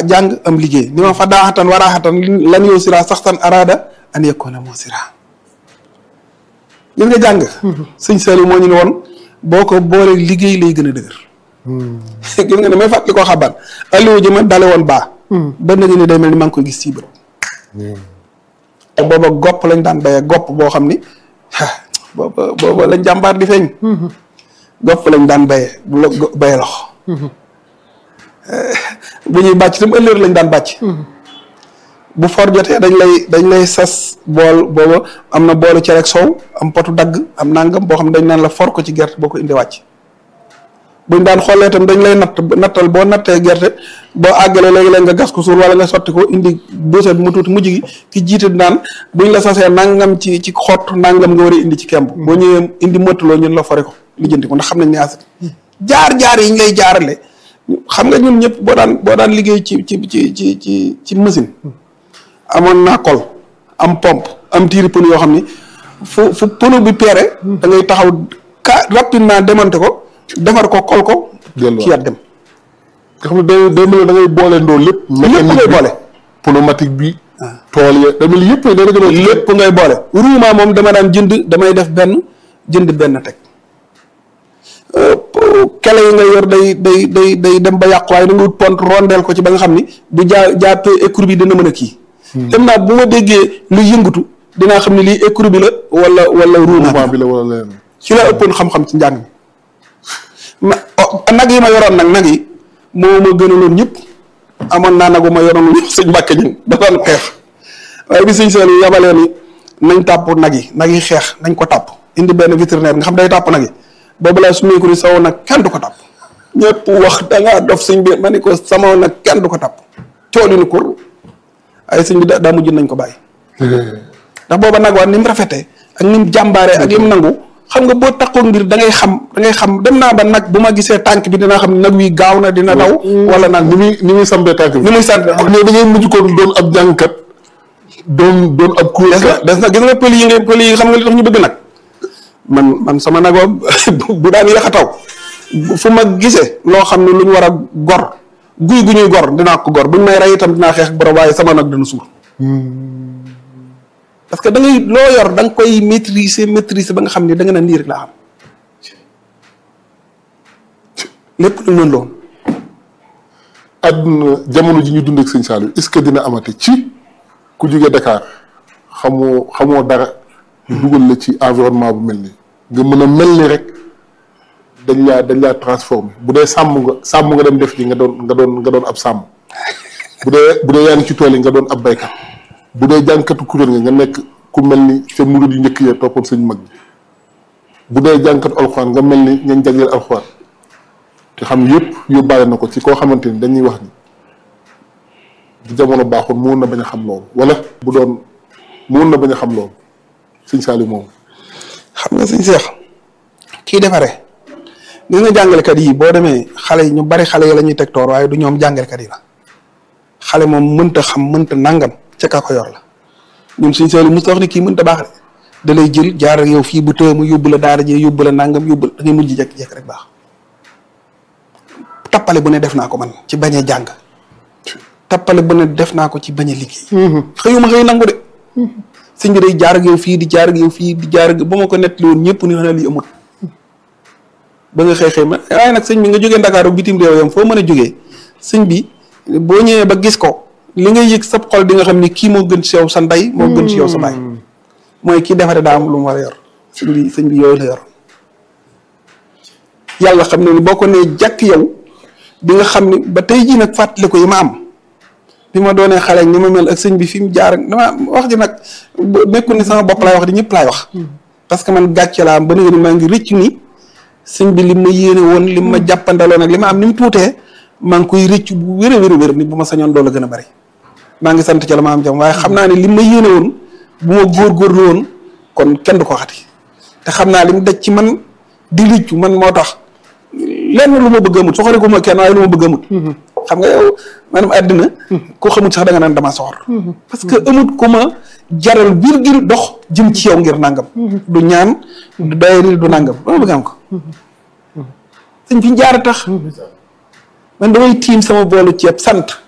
jàng am liggéey ni ma fa daaxatan waraaxatan lan yow sira saxtan arada an yakuna moo sira gis nga jàng sëñ Saliou moo ñu ne woon boo ko boolee liggéey lay gën a dëgër gis nga ne may fàttali koo xabaar alliwu ji ma dale woon baa ba nag ni day mel ni maa ngi koy gis ci bët te booba gopp lañ daan béyee gopp boo xam ni booba booba lañ jàmbaar di feeñ gopp lañ daan béyee bu la béyee loxo bu ñuy bàcc tam ëllëg lañ daan bàcc bu for jotee dañ lay dañ lay sas bool booba am na boolu cere ak soow am potu dagg am nangam boo xam ne dañ naan la for ko ci gerte boo ko indi wàcc buñ daan xoolee itam dañ lay natt nattal boo nattee gerte boo àggalee léegi-léeg nga gas ko suur wala nga sotti ko indi buuset mu tuuti mujj gi ki jiite naan buñ la sasee nangam ci ci xott nangam nga war a indi ci kemb boo ñëwee indi mëttaloo ñun la fore ko lijjanti ko ndax xam nañ ne asat jaar-jaar yi ñu lay jaarale xam nga ñun ñëpp boo daan boo daan liggéey ci ci ci ci ci ci machine amoon naa kol am pompe am tiiri pënu yoo xam ni fu fu pënu bi peere da ngay taxaw ka rapidement démonter ko defar ko kol ko ci yat dem nga xam ne day day mel da ngay boole ndoo lépp lépp ngay boole pneumatique bi tool ya da mel yëpp da nga lépp ngay boole roulement moom dama daan jënd damay def benn jënd benn teg kele yi nga yor day day day day dem ba yàqu waaye da nga wut pont rondeel ko ci ba nga xam ni bu jaa jàppee écrou bi dina mën a kii dem naa bu ma déggee lu yëngatu dinaa xam ne lii écrou bi la wala wala roulement bi la wala leneen ci la ëppoon xam-xam ci njàng mi ma nag yi ma yoroon nag nag yi moo ma gënaloon ñëpp amoon naa nagu ma yoroon ñëpp sëñ Mbàkke ñun da doon xeex waaye bi sëñ Saliou yabalee ni nañ tàpp nag yi nag yi xeex nañ ko tàpp indi benn vétérinaire nga xam day tàpp nag yi boobu laa su meeku ni sawoon nag kenn du ko tàpp ñëpp wax dangaa dof sëñ bi ma ni ko sama nag kenn du ko tàpp cooli ni kur ay sëñ bi daa mujj nañ ko bàyyi ndax booba nag waa ni mu rafetee ak ni mu jàmbaaree ak li mu nangu xam nga boo takkoo ngir da ngay xam da ngay xam dem naa ba nag bu ma gisee tànk bi dinaa xam ne nag wi gaaw na dina daw wala nag ni muy ni muy sambee tànk bi ni muy sant ak ne da ngay mujj ko doon ab jàngkat doon doon ab kuur des na des na gis nga pël yi nga pël yi xam nga li tax ñu bëgg nag man man sama nag bu daan yéex a taw fu ma gisee loo xam ne lu ñu war a gor guy gu ñuy gor dinaa ko gor buñ may rey itam dinaa xeex borom waaye sama nag dana suur parce que da ngay loo yor da nga koy maîtriser maîtriser ba nga xam ne da nga naan lii rek laa xam lépp lu mën loon àdduna jamono ji ñu dund ak sëñ Saliou est-ce que dina amati ci ku jóge Dakar xamoo xamoo dara dugal la ci environnement bu mel nii nga mën a mel ni rek dañ laa dañ laa transformé bu dee sàmm nga sàmm nga dem def ji nga doon nga doon nga doon ab sàmm bu dee bu dee yaa ngi ci tool yi nga doon ab baykat bu dee jànkatu kuréel nga nga nekk ku mel ni te murid yu njëkk ya toppoon sëñ mag bi bu dee jànkatu alxuraan nga mel ni ñañ jagleel alxuraan te xam yëpp yóbbaale na ko ci koo xamante ni dañuy wax ni bu jamono baaxoon mu na bañ a xam loolu wala bu doon mu na bañ a xam loolu sëñ Saliou moom. xam nga sëñ Seex kii defaree gis nga jàngalekat yi boo demee xale yi ñu bari xale yi la ñuy teg toor waaye du ñoom jàngalekat yi la xale moom mënta xam mënta nangam ca ka ko yor la ñun sëñ Saliou mos wax ni kii mënta baax de da lay jël jaar ak yow fii bu tëye mu yóbbu la daara jee yóbbu la nangam yóbbu la da ngay mujj jekk-jekk rek baax tappale bu ne def naa ko man ci bañ a jàng tappale bu ne def naa ko ci bañ a liggéey xëyuma xëy nangu de sëñ bi day jaar ak yow fii di jaar ak yow fii di jaar ak ba ma ko nettali woon ñëpp ni xanaa lii amul ba nga xëy xëy ma waaye nag sëñ bi nga jógee Ndakaaru bitim réew yam foo mën a jógee sëñ bi boo ñëwee ba gis ko li ngay yëg sab xol di nga xam ni kii moo gën ci yow sa ndey moo gën ci yow sa baay mooy kii defare daa am lu mu war a yor sëñ bi sëñ bi yooyu la yor yàlla xam ne ni boo ko nee jàkk yow di nga xam ni ba tey jii nag fàttali ko yi ma am bi ma doonee xale ni ma mel ak sëñ bi fi mu jaar dama wax ji nag nekkul ni sama bopp laay wax di ñëpp laay wax parce que man gàcce laa am ba nga ni maa ngi rëcc ni sëñ bi li ma yéene woon li ma jàppandaloon ak li ma am ni mu tuutee maa ngi koy rëcc bu wér a wér a wér ni bu ma sañoon doole gën a bari maa ngi sant ca la ma am jam waaye xam naa ne li ma yéene woon bu ma góorgóorlu woon kon kenn du ko xati te xam naa li mu daj ci man di rëccu man moo tax lenn lu ma bëgg amut soxore ko ma kenn waaye lu ma bëgg amut xam nga yow maanaam àddina ko xamut sax da nga naan dama soxor parce que amut ku ma jaral virgule dox jëm ci yow ngir nangam du ñaan du doyari du nangam dama bëgg am ko sëñ fi jaar tax man damay tiim sama boolu ceeb sant